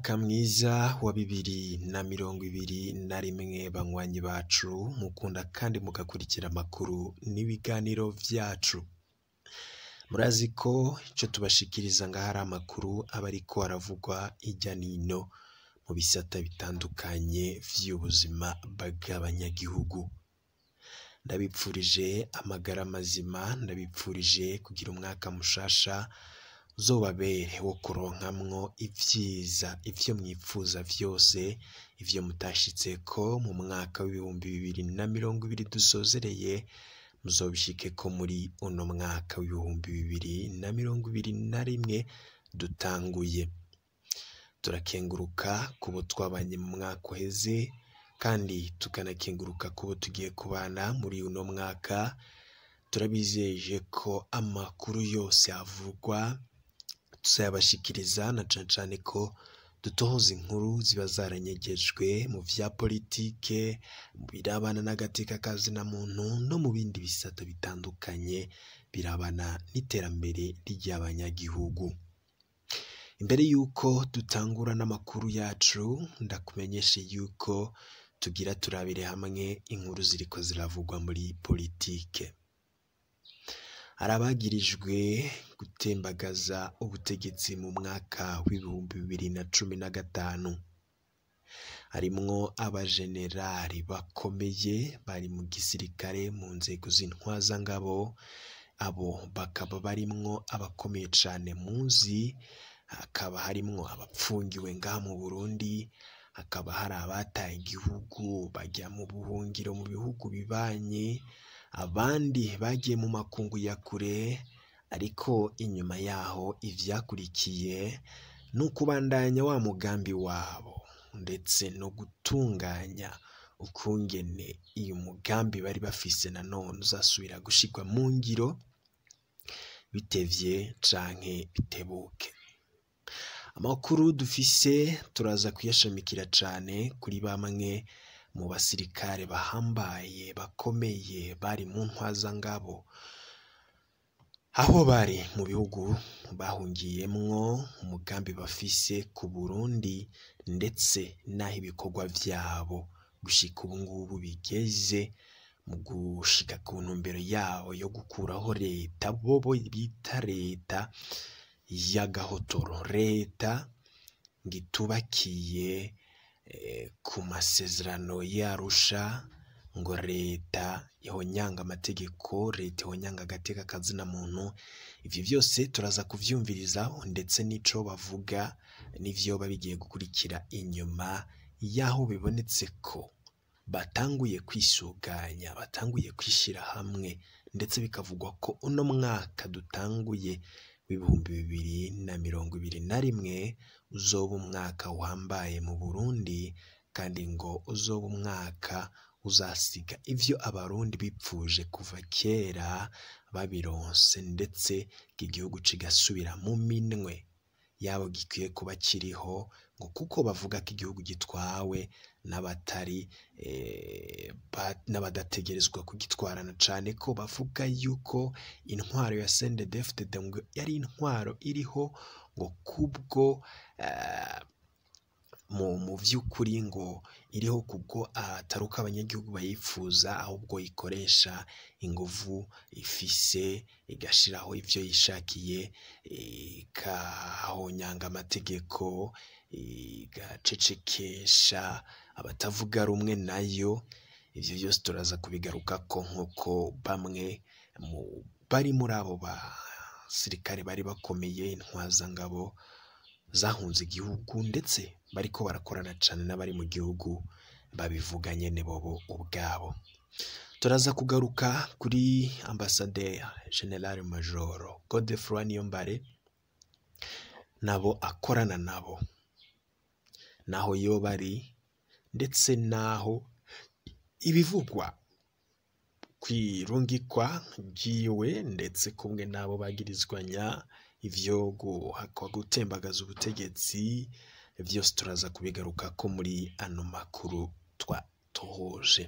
Umwaka mwiza wa bibiri na mirongo ibiri na rimwe banywanyi bacu mukunda kandi mugakurikira amakuru n'ibiganiro vyacu. Murazi ko ico tubashikiriza ngaha ari amakuru aba ariko aravugwa hirya n'ino mu bisata bitandukanye vy'ubuzima bw'abanyagihugu. Ndabipfurije amagara mazima, ndabipfurije kugira umwaka mushasha uzobabere wo kuronkamwo ivyiza, ivyo mwipfuza vyose, ivyo mutashitseko mu mwaka w'ibihumbi bibiri na mirongo ibiri dusozereye, muzobishikeko muri uno mwaka w'ibihumbi bibiri na mirongo ibiri na rimwe dutanguye. Turakenguruka kubo twabanye mu mwaka uheze kandi tukanakenguruka kubo tugiye kubana muri uno mwaka, turabizeje ko amakuru yose avugwa tuzayabashikiriza na cane cane ko dutohoza inkuru ziba zaranyegejwe mu vya politike, mu birabana n'agateka ka zina muntu no mu bindi bisata bitandukanye birabana n'iterambere ry'abanyagihugu. Imbere yuko dutangura n'amakuru yacu, ndakumenyeshe yuko tugira turabire hamwe inkuru ziriko ziravugwa muri politike. Hari abagirijwe gutembagaza ubutegetsi mu mwaka w'ibihumbi bibiri na cumi na gatanu. Harimwo abajenerali bakomeye bari mu gisirikare mu nzego z'intwazangabo, abo bakaba barimwo abakomeye cane muzi, hakaba harimwo abapfungiwe ngaha mu Burundi, hakaba hari abataye igihugu bajya mu buhungiro mu bihugu bibanyi, abandi bagiye mu makungu ya kure, ariko inyuma yaho ivyakurikiye ni ukubandanya wa mugambi wabo ndetse no gutunganya ukungene uyu mugambi bari bafise nanone uzasubira gushirwa mu ngiro, bitevye canke bitebuke. Amakuru dufise turaza kuyashamikira cane kuri bamwe mu basirikare bahambaye bakomeye bari mu ntwazangabo, aho bari mu bihugu bahungiyemwo, umugambi bafise ku Burundi ndetse n'aho ibikorwa vyabo gushika ubu ngubu bigeze mu gushika ku ntumbero yabo yo gukuraho leta bobo bita leta y'agahotoro, leta ngo itubakiye ku masezerano y'Arusha, ngo leta ihonyanga amategeko, leta ihonyanga agateka ka zina muntu, ivyo vyose turaza kuvyumvirizaho ndetse n'ico bavuga n'ivyoba bigiye gukurikira inyuma y'aho bibonetse ko batanguye kwisuganya, batanguye kwishira hamwe ndetse bikavugwa ko uno mwaka dutanguye w'ibihumbi bibiri na mirongo ibiri na rimwe uzoba umwaka uhambaye mu Burundi kandi ngo uzoba umwaka uzasiga ivyo abarundi bipfuje kuva kera babironse ndetse igihugu kigasubira mu minwe yabo gikwiye kuba kiriho ngo kuko bavuga ko igihugu gitwawe n'abatari n'abadategerezwa kugitwarana cane ko bavuga yuko intwaro ya CNDD-FDD ngo yari intwaro iriho ngo kubwo mu vy'ukuri ngo iriho kubwo atari uko abanyagihugu bayipfuza ahubwo ikoresha inguvu ifise igashiraho ivyo yishakiye ikahonyanga amategeko igacecekesha abatavuga rumwe nayo, ivyo vyose turaza kubigarukako nk'uko bamwe bari muri abo basirikare bari bakomeye intwazangabo zahunze igihugu ndetse bariko barakorana cane n'abari mu gihugu babivuga nyene bobo ubwabo. Turaza kugaruka kuri ambasaderi General Major Godefroid Niyombare n'abo akorana nabo, n'aho yoba ari ndetse n'aho ibivugwa kw'irungikwa ryiwe ndetse kumwe n'abo bagirizwanya ivyo guhakwa gutembagaza ubutegetsi, vyose turaza kubigarukako muri ano makuru twatohoje.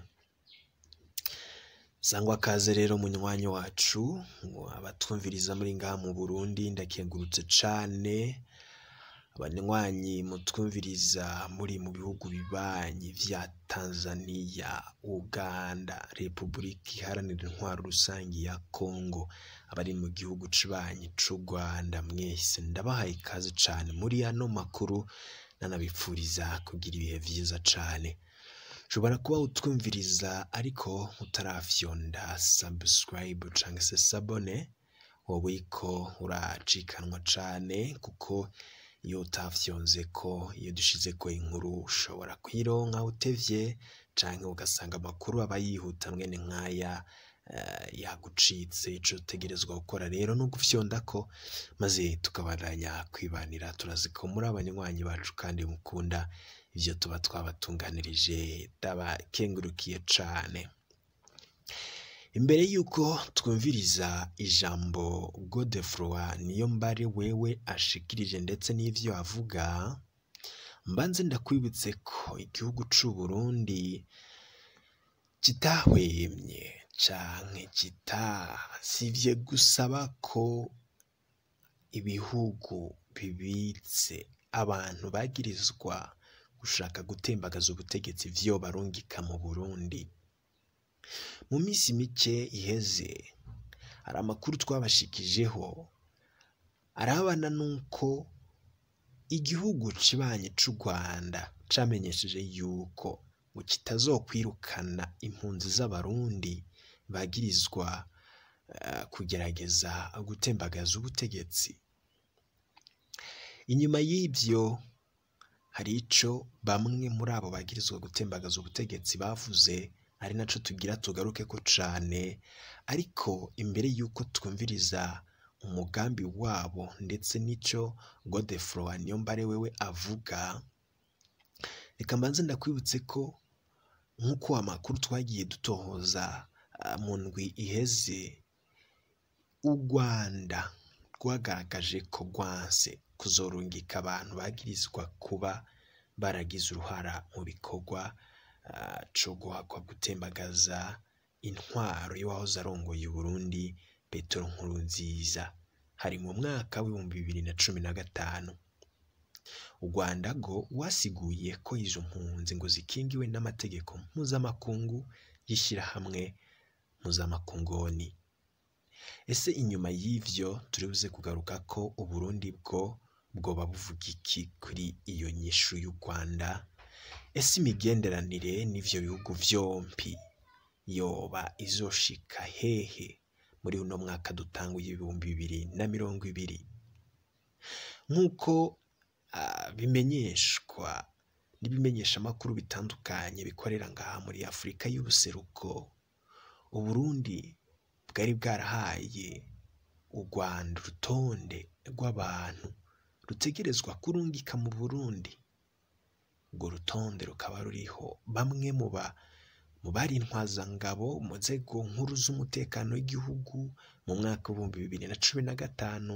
Sangwa kaze rero munywanyi wacu, abatwumviriza muri ngaha mu Burundi ndakengurutse cane abanywanyi mutwumviriza muri mu bihugu bibanyi vya Tanzania, Uganda, Repubulika Iharanira Intwaro Rusangi ya Kongo, abari mu gihugu cibanyi c'u Rwanda mwese ndabahaye ikaze cane muri ano makuru nanabipfuriza kugira ibihe vyiza cane. Ushobora kuba utwumviriza ariko utarafyonda subscribe canke se sabone, woba uriko uracikanwa cane kuko iyo utafyonzeko, iyo dushizeko inkuru ushobora kuyironka utevye canke ugasanga amakuru aba yihuta mwene nk'aya yagucitse. Ico utegerezwa gukora rero ni ugufyondako maze tukabandanya kwibanira, turazi ko muri abanywanyi bacu kandi mukunda ivyo tuba twabatunganirije, ndabakengurukiye cane. Imbere yuko twumviriza ijambo Godefroid Niyombare wewe ashikirije ndetse n'ivyo avuga, mbanze ndakwibutse ko igihugu c'u Burundi kitahwemye canke kitasivye gusaba ko ibihugu bibitse abantu bagirizwa gushaka gutembagaza ubutegetsi vyobarungika mu Burundi. Mu misi mike iheze hari amakuru twabashikijeho arabana n'uko igihugu cibanyi c'u Rwanda camenyesheje yuko ngo kitazokwirukana impunzi z'abarundi bagirizwa kugerageza gutembagaza ubutegetsi. Inyuma y'ivyo hari ico bamwe muri abo bagirizwa gutembagaza ubutegetsi bavuze ari naco tugira tugarukeko cane, ariko imbere yuko twumviriza umugambi wabo ndetse n'ico Godefroid Niyombare wewe avuga, reka mbanze ndakwibutse ko nk'uko amakuru twagiye dutohoza mu ndwi iheze, u Rwanda rwagaragaje ko rwanse kuzorungika abantu bagirizwa kuba baragize uruhara mu bikorwa co guhakwa gutembagaza intwaro y'uwahoze arongoye Uburundi Petero Nkurunziza, hari mu mwaka w'ibihumbi bibiri na cumi na gatanu. U Rwanda rwo rwasiguye ko izo mpunzi ngo zikingiwe n'amategeko mpuzamakungu y'ishirahamwe mpuzamakungoni. Ese inyuma y'ivyo turibuze kugaruka ko Uburundi bwo bwoba buvuga iki kuri iyo nyishu y'u Rwanda? Ese imigenderanire n'ivyo bihugu vyompi yoba izoshika hehe muri uno mwaka dutanguye ibihumbi bibiri na mirongo ibiri? Nk'uko bimenyeshwa n'ibimenyeshamakuru bitandukanye bikorera ngaha muri Afurika y'ubuseruko, Uburundi bwari bwarahaye u Rwanda urutonde rw'abantu rutegerezwa kurungika mu Burundi. Urwo rutonde rukaba ruriho bamwe mu bari intwazangabo mu nzego nkuru z'umutekano w'igihugu mu mwaka w'ibihumbi bibiri na cumi na gatanu.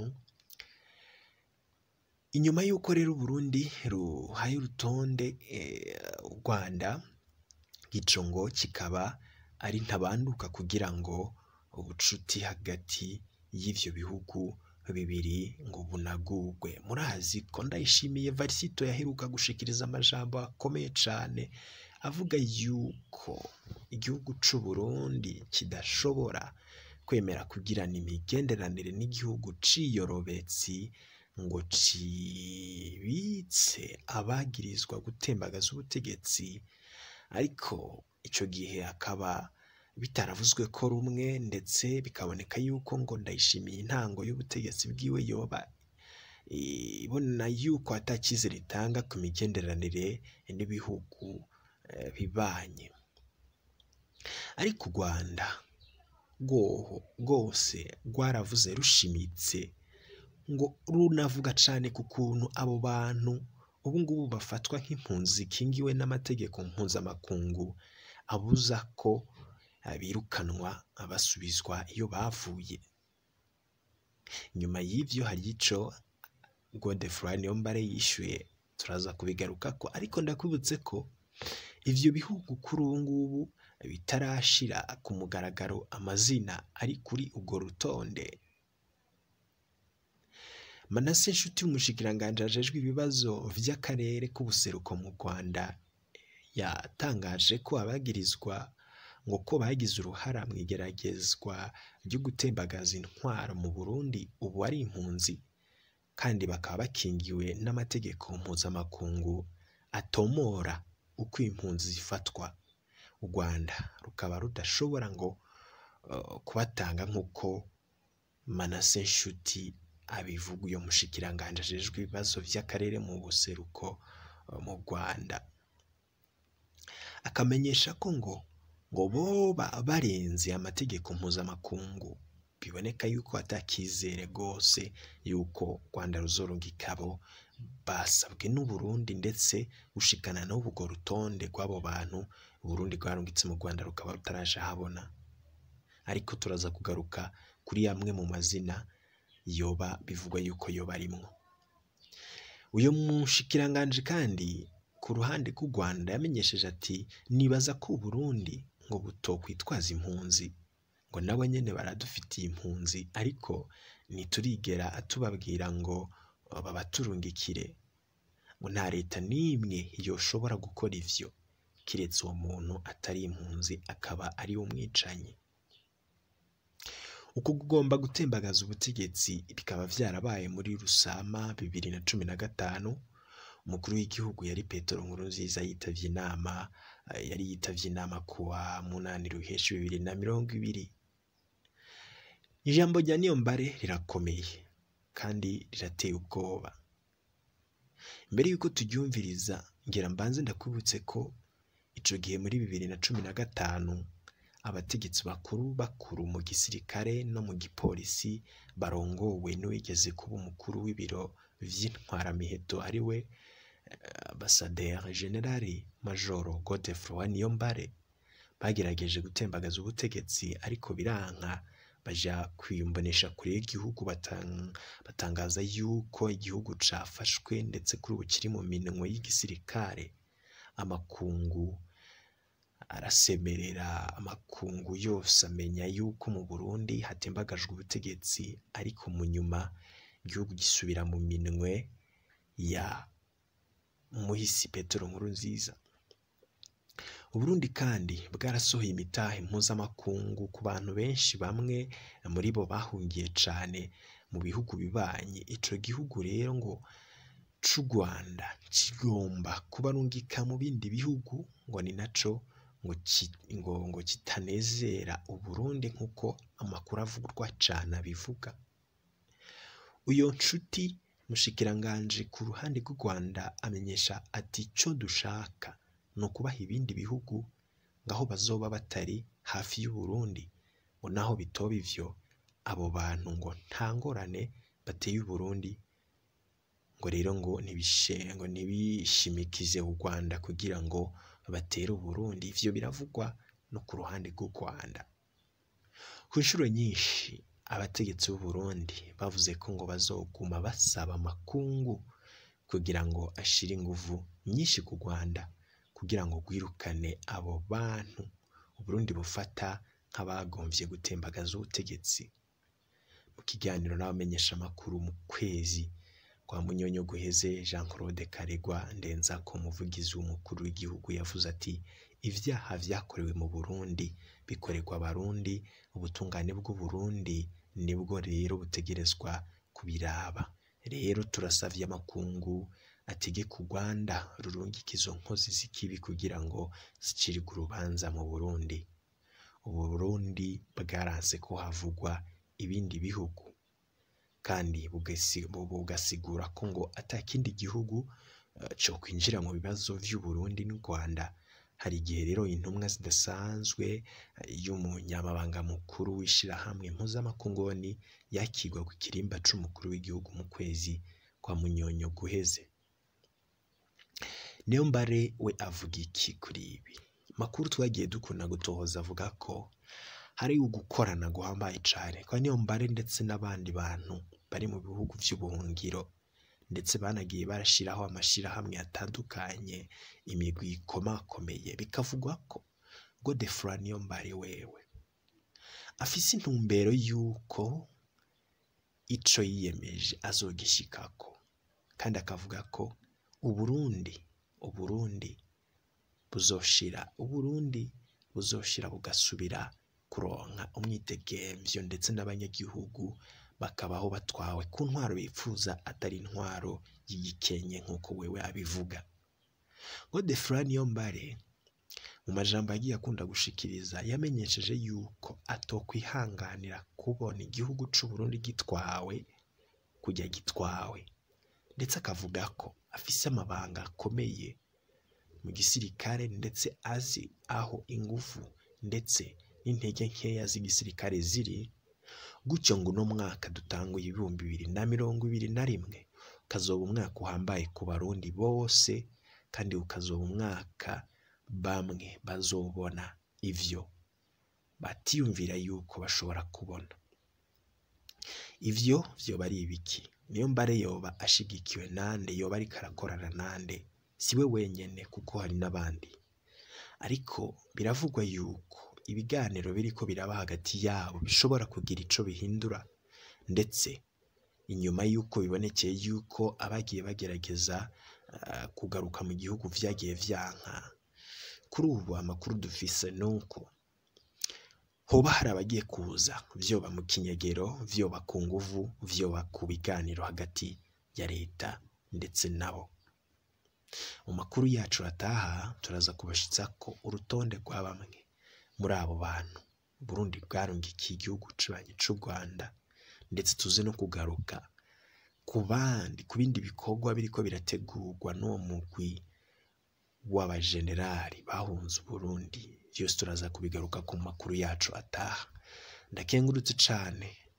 Inyuma y'uko rero Uburundi ruhaye urutonde u Rwanda, ico ngo kikaba ari ntabanduka kugira ngo ubucuti hagati y'ivyo bihugu bibiri ngo bunagurwe. Murazi ko Ndayishimiye Varisito yaheruka gushikiriza amajambo akomeye cane avuga yuko igihugu c'u Burundi kidashobora kwemera kugirana imigenderanire n'igihugu ciyorobetsi ngo cibitse abagirizwa gutembagaza ubutegetsi, ariko ico gihe akaba bitaravuzwe ko rumwe ndetse bikaboneka yuko ngo Ndayishimiye intango y'ubutegetsi bwiwe yoba ibona yuko ata cizere itanga ku migenderanire n'ibihugu bibanyi. Ariko u Rwanda rwoho rwose rwaravuze rushimitse ngo runavuga cane ku kuntu abo bantu ubu ngubu bafatwa nk'impunzi zikingiwe n'amategeko mpuzamakungu abuza ko birukanwa basubizwa iyo bavuye. Nyuma y'ivyo hari ico Godefroid Niyombare yishuye turaza kubigarukako, ariko ndakwibutse ko ivyo bihugu kuri ubu ngubu bitarashira ku mugaragaro amazina ari kuri urwo rutonde. manase nshuti umushikiranganji ajejwe ibibazo vy'akarere k'ubuseruko mu rwanda yatangaje ko abagirizwa ngo ko bagize uruhara mu igeragezwa ryo gutembagaza intwaro mu burundi ubu ari impunzi kandi bakaba bakingiwe n'amategeko mpuzamakungu atomora uko impunzi zifatwa u rwanda rukaba rudashobora ngo uh, kubatanga nk'uko manase nshuti abivuga uyo mushikiranganje ajejwe ibibazo vy'akarere mu buseruko uh, mu rwanda akamenyesha ko ngo ngo boba barenze amategeko mpuzamakungu biboneka yuko atakizere rwose yuko rwanda ruzoronga ikabo basabwe n'uburundi ndetse gushikana n'ubu urwo rutonde rw'abo bantu uburundi rwarungitse mu rwanda rukaba rutaraje ahabona ariko turaza kugaruka kuri amwe mu mazina yoba bivugwa yuko yoba arimwo uyu mushikiranganje kandi ku ruhande rw'u rwanda yamenyesheje ati nibaza ko uburundi ngo butokwitwaza impunzi ngo nabo nyene baradufitiye impunzi ariko ntiturigera atubabwira ngo babaturungikire ngo nta leta n'imwe yoshobora gukora ivyo kiretse uwo muntu atari impunzi akaba ari umwicanyi uku kugomba gutembagaza ubutegetsi bikaba vyarabaye muri rusama bibiri na cumi na gatanu umukuru w'igihugu yari petero nkurunziza yitavye inama yari yitavye inama kuwa munani ruheshi bibiri na mirongo ibiri ijambo rya niyombare rirakomeye kandi rirateye ubwoba mbere y'uko turyumviriza ngira mbanze ndakwibutse ko ico gihe muri bibiri na cumi na gatanu abategetsi bakuru bakuru mu gisirikare no mu gipolisi barongowe n'uwigeze kuba umukuru w'ibiro vy'intwaramiheto ari we ambasaderi generali majoro godefroy niyombare bagerageje gutembagaza ubutegetsi ariko biranka baja kwiyumbanisha kure y'igihugu batang, batangaza yuko igihugu cafashwe ndetse kuri ubu kiri mu minwe y'igisirikare amakungu arasemerera amakungu yose amenya yuko mu burundi hatembagajwe ubutegetsi ariko mu nyuma igihugu gisubira mu minwe ya muhisi petero nkuru nziza uburundi kandi bwarasohoye imitahe mpuzamakungu ku bantu benshi bamwe muri bo bahungiye cane mu bihugu bibanyi ico gihugu rero ngo c'u rwanda kigomba kubarungika mu bindi bihugu ngo ni naco ngo, ki, ngo, ngo kitanezera uburundi nk'uko amakuru avugwa cane abivuga uyo nshuti mushikiranganje ku ruhande rw'u rwanda amenyesha ati ico dushaka ni ukubaha ibindi bihugu ngaho bazoba batari hafi y'uburundi ngo naho bitoba ivyo abo bantu ngo nta ngorane bateye uburundi ngo rero ngo ntibishe ngo ntibishimikize u rwanda kugira ngo batere uburundi ivyo biravugwa no ku ruhande rw'u rwanda ku nshuro nyinshi abategetsi b'uburundi bavuze ko ngo bazoguma basaba amakungu kugira ngo ashire inguvu nyinshi ku rwanda kugira ngo rwirukane abo bantu uburundi bufata nk'abagomvye gutembagaza ubutegetsi mu kiganiro n'abamenyesha amakuru mu kwezi kwa munyonyo guheze jean claude karegwa ndenza ko umuvugizi w'umukuru w'igihugu yavuze ati ivyaha vyakorewe mu burundi bikorerwa abarundi ubutungane bw'uburundi nibwo rero butegerezwa kubiraba rero turasavye amakungu ategeka u rwanda rurungika izo nkozi z'ikibi kugira ngo zicirwe urubanza mu burundi ubu burundi bwaranse ko havugwa ibindi bihugu kandi bugasigura ko ngo ata kindi gihugu co kwinjira mu bibazo vy'uburundi n'u rwanda hari igihe rero intumwa zidasanzwe y'umunyamabanga mukuru w'ishirahamwe mpuzamakungoni yakigwa ku kirimba c'umukuru w'igihugu mu kwezi kwa munyonyo guheze niyo mbare we avuga iki kuri ibi makuru twagiye dukunda gutohoza avuga ko hari ugukorana guhambaye cane kwa niyo mbare ndetse n'abandi bantu bari mu bihugu vy'ubuhungiro ndetse banagiye barashiraho amashirahamwe atandukanye imigwi ikomakomeye bikavugwa ko Godefroid Niyombare wewe afise intumbero y'uko ico yiyemeje azogishikako kandi akavuga ko uburundi uburundi buzoshira uburundi buzoshira bugasubira kuronka umwidegemvyo ndetse n'abanyagihugu bakabaho batwawe ku ntwaro bifuza atari intwaro y'igikenye nk'uko wewe abivuga godefroid niyombare mu majambo yagiye akunda gushikiriza yamenyesheje yuko atokwihanganira kubona igihugu c'uburundi gitwawe kujya gitwawe ndetse akavuga ko afise amabanga akomeye mu gisirikare ndetse azi aho ingufu ndetse n'intege nkeya z'igisirikare ziri gutyo ngo uno mwaka dutanguye ibihumbi bibiri na mirongo ibiri na rimwe ukazoba umwaka uhambaye ku barundi bose kandi ukazoba umwaka bamwe bazobona ivyo batiyumvira yuko bashobora kubona ivyo vyoba ari ibiki niyo mbare yoba ashigikiwe nande yoba ariko arakorana nande siwe wenyene kuko hari n'abandi ariko biravugwa yuko ibiganiro biriko biraba hagati yabo bishobora kugira ico bihindura ndetse inyuma y'uko bibonekeye yuko abagiye bagerageza uh, kugaruka mu gihugu vyagiye vyanka kuri ubu amakuru dufise nuko hoba hari abagiye kuza vyoba mu kinyegero vyoba ku nguvu vyoba ku biganiro hagati ya leta ndetse nabo mu makuru yacu ataha turaza kubashitsa ko urutonde rwa bamwe muri abo bantu Burundi bwarungikiye igihugu cibanye c'u Rwanda ndetse tuze no kugaruka ku bandi ku bindi bikorwa biriko birategurwa n'uwo mugwi w'abajenerali bahunze Uburundi vyose turaza kubigaruka ku makuru yacu ataha ndakengurutse cane